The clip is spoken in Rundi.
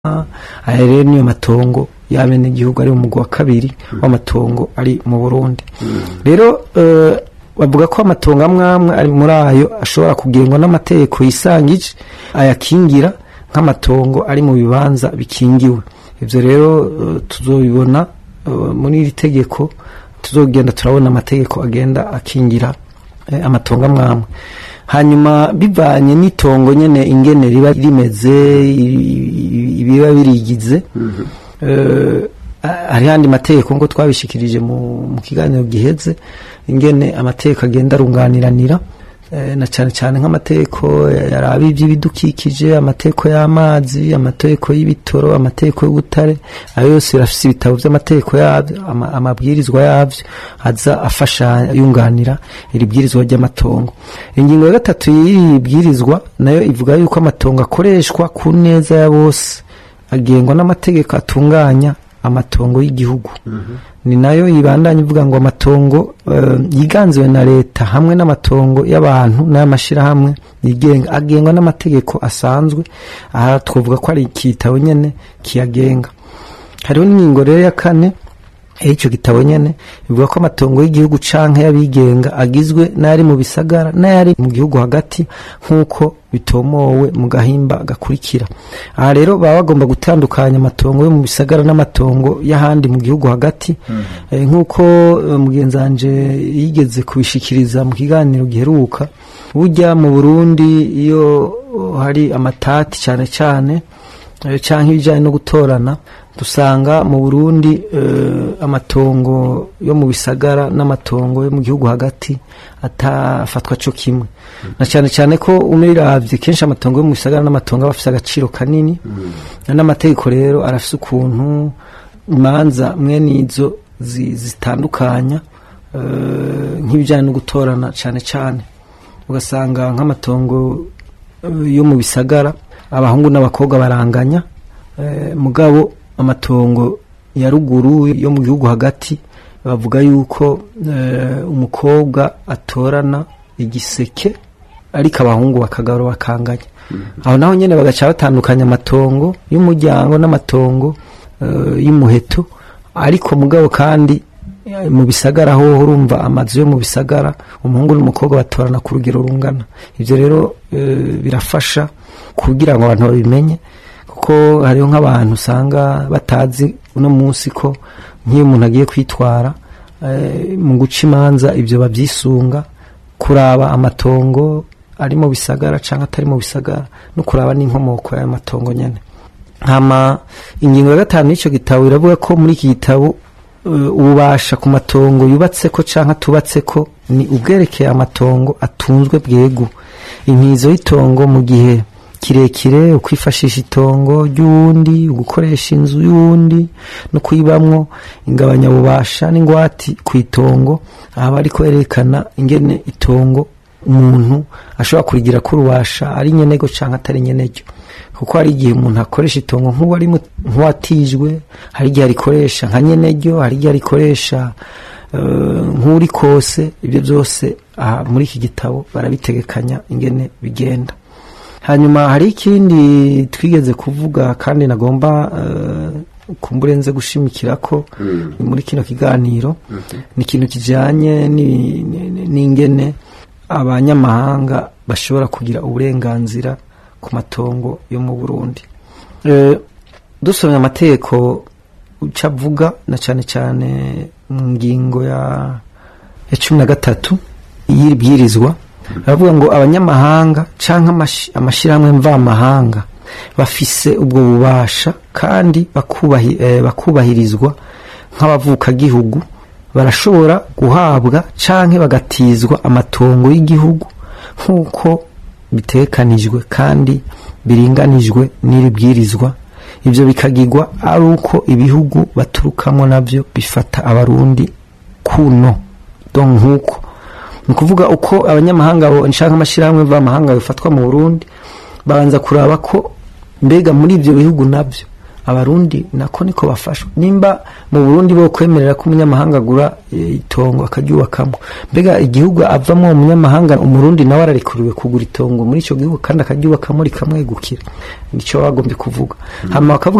aya rero niyo matongo y'abenegihugu ari umugwi wa kabiri w'amatongo ari mu burundi rero eh, bavuga ko amatongo amwe amwe ari muri ayo ashobora kugengwa n'amategeko yisangije ayakingira nk'amatongo ari mu bibanza bikingiwe ivyo rero eh, tuzobibona eh, muri iri tegeko tuzogenda turabona amategeko agenda akingira eh, amatongo amwe amwe hanyuma bivanye n'itongo nyene ingene riba rimeze i- i- ibiba birigize eh, hari handi mategeko ngo twabishikirije mu, mu kiganiro giheze ingene amategeko agenda arunganiranira eh, na cyane cyane nk'amategeko yaraba iby'ibidukikije amategeko y'amazi amategeko y'ibitoro amategeko y'ubutare ayo yose birafise ibitabo by'amategeko yabyo ama- amabwirizwa yabyo aza afasha yunganira iri bwirizwa ry'amatongo ingingo ya gatatu y'iri bwirizwa nayo ivuga yuko amatongo akoreshwa ku neza ya bose agengwa n'amategeko atunganya amatongo y'igihugu ni nayo yibandanya ivuga ngo amatongo eh, yiganziwe na leta hamwe n'amatongo y'abantu n'ay'amashyirahamwe yigenga agengwa n'amategeko asanzwe aha twavuga ko ari ikitabo nyene kiyagenga hariho n'ingingo rero ya kane y'icyo gitabo nyene bivuga ko amatongo y'igihugu canke y'abigenga agizwe n'ayari mu bisagara n'ayari mu gihugu hagati nk'uko bitomowe mu gahimba gakurikira aha rero baba bagomba gutandukanya amatongo yo mu bisagara n'amatongo y'ahandi mu gihugu hagati Eh, nk'uko eh, mugenzi wanje yigeze kubishikiriza mu kiganiro giheruka burya mu burundi iyo hari amatati cyane cyane eh, canke ibijanye no gutorana dusanga mu Burundi eh, amatongo yo mu bisagara n'amatongo yo mu gihugu hagati atafatwa co kimwe na cyane cyane ko umiravye kenshi amatongo yo mu bisagara n'amatongo aba afise agaciro kanini n'amategeko rero arafise ukuntu imanza mwene izo zi- zitandukanya eh, nk'ibijanye no gutorana cane cane ugasanga nk'amatongo eh, yo mu bisagara abahungu n'abakobwa baranganya eh, mugabo amatongo ya ruguru yo mu gihugu hagati bavuga yuko eh, umukobwa atorana igiseke ariko abahungu bakagaro bakanganya aho naho nyene bagaca batandukanya amatongo y'umuryango n'amatongo eh, y'umuheto ariko mugabo kandi eh, mu bisagara ho urumva amazu yo mu bisagara umuhungu n'umukobwa batorana ku rugero rungana ivyo rero eh, birafasha kugira ngo abantu babimenye kuko hariho nk'abantu usanga batazi uno munsi ko nk'iyo umuntu agiye kwitwara eh, mu guca imanza ibyo babyisunga kuraba amatongo ari mu bisagara cyangwa atari mu bisagara no kuraba n'inkomoko y'ayo matongo nyine hama ingingo ya gatanu y'icyo gitabo iravuga ko muri iki gitabo eh, ububasha ku matongo yubatse ko cyangwa atubatse ko ni ubwerekeye amatongo atunzwe bwegu inkizo y'itongo mu gihe kirekire ukwifashisha itongo ry'uwundi gukoresha inzu y'uwundi no kuyibamwo ingabanyabubasha n'ingwati ku itongo aha bari kwerekana ingene itongo umuntu ashobora kurigira ko urubasha ari nyenego cyangwa atari nyenego kuko hari igihe umuntu akoresha itongo nk'uwari mu- nk'uwatijwe hari igihe arikoresha nka nyenego hari igihe arikoresha eh, nk'uri kose ibyo byose aha muri iki gitabo barabitegekanya ingene bigenda hanyuma hari ikindi twigeze kuvuga kandi nagomba uh, kumbure nze gushimikira ko ni muri kino kiganiro ni ikintu kijanye ni- ni- n'ingene abanyamahanga bashobora kugira uburenganzira ku matongo yo mu Burundi Eh, dusomye amategeko uca avuga na cyane cyane mu ngingo ya ya cumi na gatatu y'iri bwirizwa baravuga ngo abanyamahanga cyangwa amashyirahamwe mvamahanga bafise ubwo bubasha kandi bakubahi- eh, bakubahirizwa nk'abavukagihugu barashobora guhabwa canke bagatizwa amatongo y'igihugu nk'uko bitekanijwe kandi biringanijwe n'iri bwirizwa ibyo bikagirwa ari uko ibihugu baturukamo nabyo bifata abarundi kuno don nk'uko ni ukuvuga uko abanyamahanga bo- nshaka amashyirahamwe mvamahanga bifatwa mu burundi babanza kuraba ko mbega muri ibyo bihugu nabyo abarundi nako niko bafashwa nimba mu burundi bo kwemerera ko umunyamahanga agura eh, itongo akaryubakamo mbega igihugu avamo umunyamahanga umurundi nawe ararekuriwe kugura itongo muri icyo gihugu kandi akaryubakamo rikamwegukira nicyo bagombye kuvuga hama bakavuga